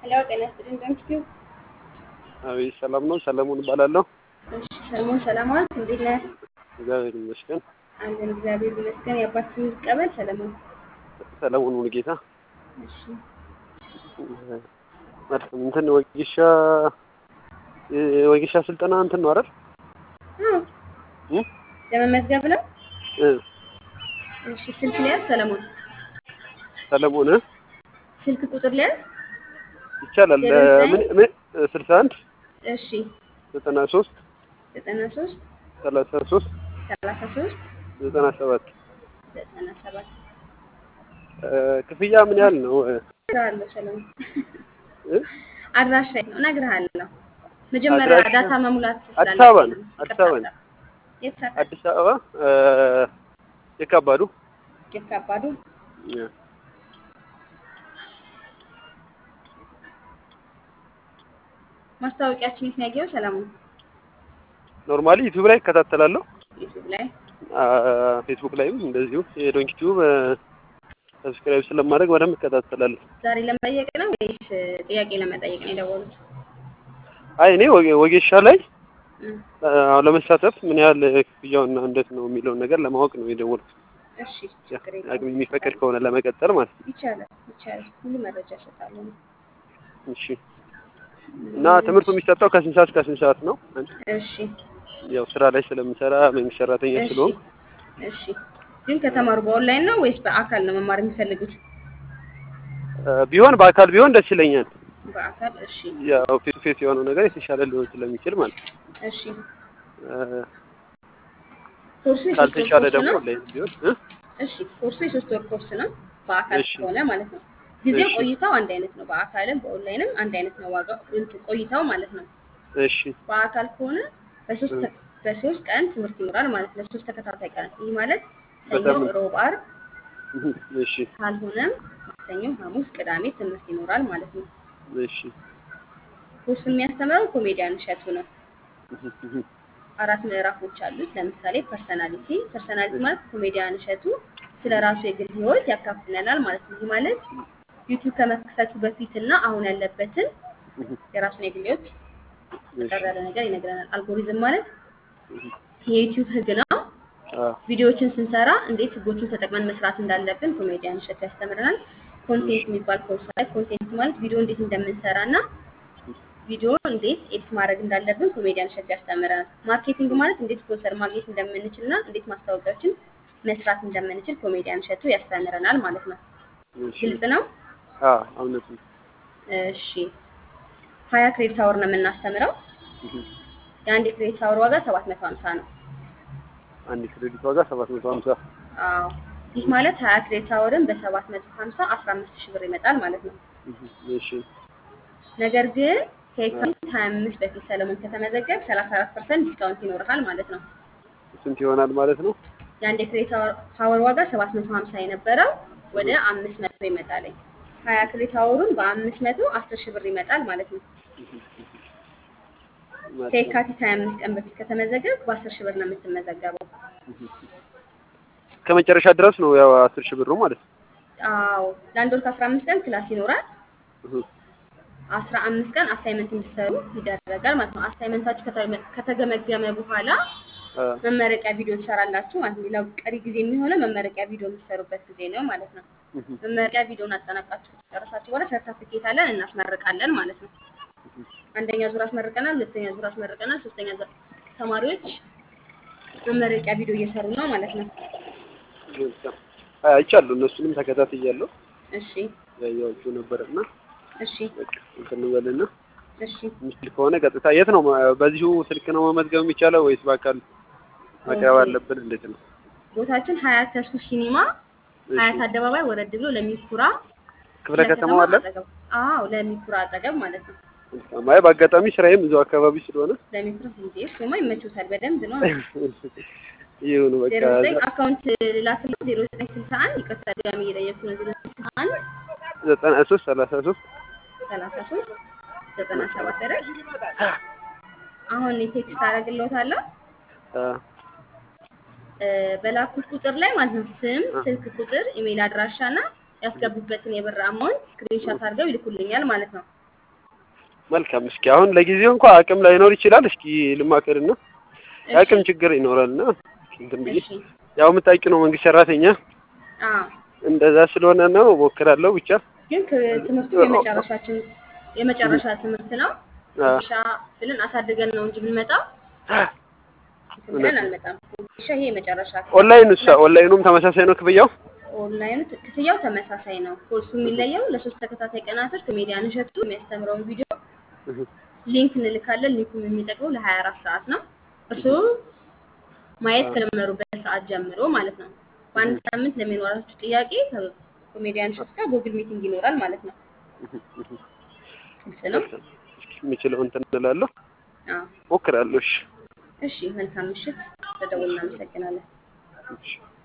ሄሎ ጤና ይስጥልኝ ደምስኪው አቤት ሰላም ነው። ሰለሞን እባላለሁ። እሺ ሰለሞን ሰላም ዋልክ እንዴት ነህ እግዚአብሔር ይመስገን። አለን እግዚአብሔር ይመስገን የአባት ስም ይቀበል ሰለሞን ሰለሞን ሙሉጌታ እሺ መልካም። እንትን ወጌሻ የወጌሻ ስልጠና እንትን ነው አይደል? አዎ እ? ለመመዝገብ ነው እ እሺ ስልክ ሊያዝ ሰለሞን ሰለሞን እ? ስልክ ቁጥር ሊያዝ ይቻላል። ዜሮ ዘጠኝ ምን ምን ስልሳ አንድ እሺ ዘጠና ሶስት ዘጠና ሶስት ሰላሳ ሶስት ሰላሳ ሶስት ዘጠና ሰባት ዘጠና ሰባት ክፍያ ምን ያህል ነው? እነግርሃለሁ ሰለሞን እ? አድራሻ ነው እነግርሃለሁ መጀመሪያ አድራሻ? ዳታ መሙላት አዲስ አበባ ነው። ስላለብኝ አዲስ አበባ ነው። የት ሰፈር አዲስ አበባ እ፣ የካባዱ የካባዱ እ። ማስታወቂያችን የት ነው ያየኸው ሰለሞን ኖርማሊ ዩቲዩብ ላይ እከታተላለሁ። ዩቲዩብ ላይ አ፣ ፌስቡክ ላይም እንደዚሁ የዶንኪ ቲዩብ ሰብስክራይብ ስለማድረግ በደንብ እከታተላለሁ። ዛሬ ለመጠየቅ ነው ወይስ ጥያቄ ለመጠየቅ ነው የደወሉት? አይ እኔ ወጌ- ወጌሻ ላይ እም፣ አ፣ ለመሳተፍ ምን ያህል ክፍያውና እንዴት ነው የሚለውን ነገር ለማወቅ ነው የደወልኩት። እሺ ችግር አቅም የለውም የሚፈቅድ ከሆነ ለመቀጠል ማለት ነው። ይቻላል ይቻላል ሁሉ መረጃ እሰጣለሁ እሺ። እና ትምህርቱ የሚሰጠው ከስንት ሰዓት እስከ ስንት ሰዓት ነው? እሺ ያው ስራ ላይ ስለምሰራ መንግስት ሰራተኛ እሺ ስለሆንኩ እሺ ግን ከተማሩ በኦንላይን ነው ወይስ በአካል ነው መማር የሚፈልጉት? አ፣ ቢሆን በአካል ቢሆን ደስ ይለኛል። በአካል እሺ ያው ፌስ ቱ ፌስ የሆነው ነገር የተሻለ ሊሆን ስለሚችል ማለት ነው። እሺ አ፣ ኮርሱ የሶስት ወር ካልተሻለ ኮርስ ደግሞ ነው። ኦንላይን ቢሆን እ? እሺ ኮርሱ የሶስት ወር ኮርስ ነው በአካል እሺ ከሆነ ማለት ነው። ጊዜው እሺ ቆይታው አንድ አይነት ነው። በአካልም በኦንላይንም አንድ አይነት ነው ዋጋው እንትን ቆይታው ማለት ነው። እሺ በአካል ከሆነ በሶስት እ፣ ተ- በሶስት ቀን ትምህርት ይኖራል ማለት ነው። ሶስት ተከታታይ ቀን ይህ ማለት ሰኞ፣ በሳምንት ሮብ፣ ዓርብ እህ፣ እሺ ካልሆነም ማክሰኞ፣ ሐሙስ፣ ቅዳሜ ትምህርት ይኖራል ማለት ነው። እሺ ኮርሱን የሚያስተምረው ኮሜዲያን እሸቱ ነው። እህ፣ እህ፣ አራት ምዕራፎች አሉት። ለምሳሌ ፐርሰናሊቲ ፐርሰናሊቲ እሺ ማለት ኮሜዲያን እሸቱ ስለ ራሱ የግል ህይወት ያካፍለናል ማለት ነው። ይህ ማለት ዩቲዩብ ከመክፈቱ በፊት እና አሁን ያለበትን እህ፣ የራሱን የግል ህይወት እሺ ጠር ያለ ነገር ይነግረናል። አልጎሪዝም ማለት እህ፣ የዩቲዩብ ህግ ነው። አ፣ ቪዲዮዎችን ስንሰራ እንዴት ህጎችን ተጠቅመን መስራት እንዳለብን ኮሜዲያን እሸቱ ያስተምረናል። እሺ ኮንቴንት የሚባል ኮርስ ላይ ኮንቴንት ማለት ቪዲዮ እንዴት እንደምንሰራ እና ቪዲዮ እንዴት ኤዲት ማድረግ እንዳለብን ኮሜዲያን እሸቱ ያስተምረናል። ማርኬቲንግ ማለት እንዴት ስፖንሰር ማግኘት እንደምንችል እና እንዴት ማስታወቂያዎችን መስራት እንደምንችል ኮሜዲያን እሸቱ ያስተምረናል ማለት ነው። እሺ ግልጽ ነው? አ፣ እውነት ነው። እሺ ሀያ ክሬዲት አወር ነው የምናስተምረው። እህ፣ የአንድ ክሬዲት አወር ዋጋ ሰባት መቶ ሀምሳ ነው። አንድ ክሬዲት ዋጋ ሰባት መቶ ሀምሳ አዎ ይህ ማለት ሀያ ክሬዲት አወርን በሰባት መቶ ሀምሳ አስራ አምስት ሺህ ብር ይመጣል ማለት ነው። እህ፣ እሺ ነገር ግን አ፣ ከየካቲት ሀያ አምስት በፊት ሰለሞን ከተመዘገብ ሰላሳ አራት ፐርሰንት ዲስካውንት ይኖርሃል ማለት ነው። ስንት ይሆናል ማለት ነው? የአንድ የክሬዲት አወር ዋጋ ሰባት መቶ ሀምሳ የነበረው ወደ እህ፣ አምስት መቶ ይመጣል። ሀያ ክሬዲት አወሩን በአምስት መቶ አስር ሺህ ብር ይመጣል ማለት ነው። እህ፣ መልካም ከየካቲት ሀያ አምስት ቀን በፊት ከተመዘገብ በአስር ሺህ ብር ነው የምትመዘገበው። እህ፣ እስከ መጨረሻ ድረስ ነው ያው አስር ሺህ ብሩ ማለት ነው። አዎ ለአንድ ወር ከአስራ አምስት ቀን ክላስ ይኖራል። እህ፣ አስራ አምስት ቀን አሳይመንት እንዲሰሩ ይደረጋል ማለት ነው። አሳይመንታችሁ ከተገመ ከተገመገመ በኋላ አ፣ መመረቂያ ቪዲዮ ትሰራላችሁ ማለት ነው። ሌላው ቀሪ ጊዜ የሚሆነው መመረቂያ ቪዲዮ የምትሰሩበት ጊዜ ነው ማለት ነው። እህ፣ መመረቂያ ቪዲዮን አጠናቃችሁ ከጨረሳችሁ በኋላ ሰርተፊኬት አለን እናስመርቃለን ማለት ነው። እህ፣ አንደኛ ዙር አስመርቀናል፣ ሁለተኛ ዙር አስመርቀናል፣ ሶስተኛ ዙር ተማሪዎች መመረቂያ ቪዲዮ እየሰሩ ነው ማለት ነው። መልካም አይ፣ አይቻለሁ። እነሱንም ተከታትያለሁ እሺ ያየኋቸው ነበርና እሺ በቃ እንትን እንበልና እሺ የሚችል ከሆነ ቀጥታ የት ነው በዚሁ ስልክ ነው መመዝገብ የሚቻለው ወይስ በአካል መቅረብ ኦኬ አለብን? እንዴት ነው? ቦታችን ሀያት ተስኩ ሲኒማ እሺ ሀያት አደባባይ ወረድ ብሎ ለሚኩራ ክፍለ ክፍለ ከተማው ከተማ አለ? አጠገብ አዎ ለሚኩራ አጠገብ ማለት ነው። መልካም። አይ በአጋጣሚ ስራዬም እዛው አካባቢ ስለሆነ ለሚኩራ እንዴ እሱማ ይመችዎታል በደንብ ነው። ይሁን በቃ ዜሮ ዘጠኝ እዛ አካውንት ላክልኝ ዜሮ ዘጠኝ ስልሳ አንድ ይቅርታ ድጋሚ እየጠየኩ ነው ዜሮ ዘጠኝ ስልሳ አንድ ዘጠና ሶስት ሰላሳ ሶስት ሰላሳ ሶስት ዘጠና ሰባት አይደል? አሁን ቴክስት አደርግልዎታለሁ እ በላኩት ቁጥር ላይ ማለት ነው ስም፣ ስልክ ቁጥር፣ ኢሜል አድራሻ እና ያስገቡበትን የብር አማውንት ስክሪንሻት አድርገው ይልኩልኛል ማለት ነው። መልካም። እስኪ አሁን ለጊዜው እንኳ አቅም ላይኖር ይችላል። እስኪ ልማከርና እሺ የአቅም ችግር ይኖራልና እንትን ብዬ እሺ ያው የምታውቂው ነው መንግስት ሰራተኛ አዎ እንደዛ ስለሆነ ነው እሞክራለሁ ብቻ ግን ክ- ትምህርቱ የመጨረሻችን የመጨረሻ ትምህርት ነው። አ፣ ወጌሻ ብለን አሳድገን ነው እንጂ ብንመጣው እንትን ብለን አንመጣም። ወጌሻ ይሄ የመጨረሻ ኦንላይን እሷ ኦንላይኑም ተመሳሳይ ነው ክፍያው ኦንላይኑ ት- ክፍያው ተመሳሳይ ነው። ኮርሱ የሚለየው ለሶስት ተከታታይ ቀናቶች ኮሜዲያን እሸቱ የሚያስተምረውን ቪዲዮ ሊንክ እንልካለን። ሊንኩም የሚጠቅመው ለሀያ አራት ሰዓት ነው። እርስዎ ማየት ከጀመሩበት ሰዓት ጀምሮ ማለት ነው። በአንድ ሳምንት ለሚኖራችሁ ጥያቄ ከኮሜዲያን እሸቱ ጋር ጉግል ሚቲንግ ይኖራል ማለት ነው። ግልጽ ነው። እስኪ የምችለው እንትን እላለሁ አዎ። ሞክራለሁ። እሺ እሺ፣ መልካም ምሽት። ተደውል። እናመሰግናለን። እሺ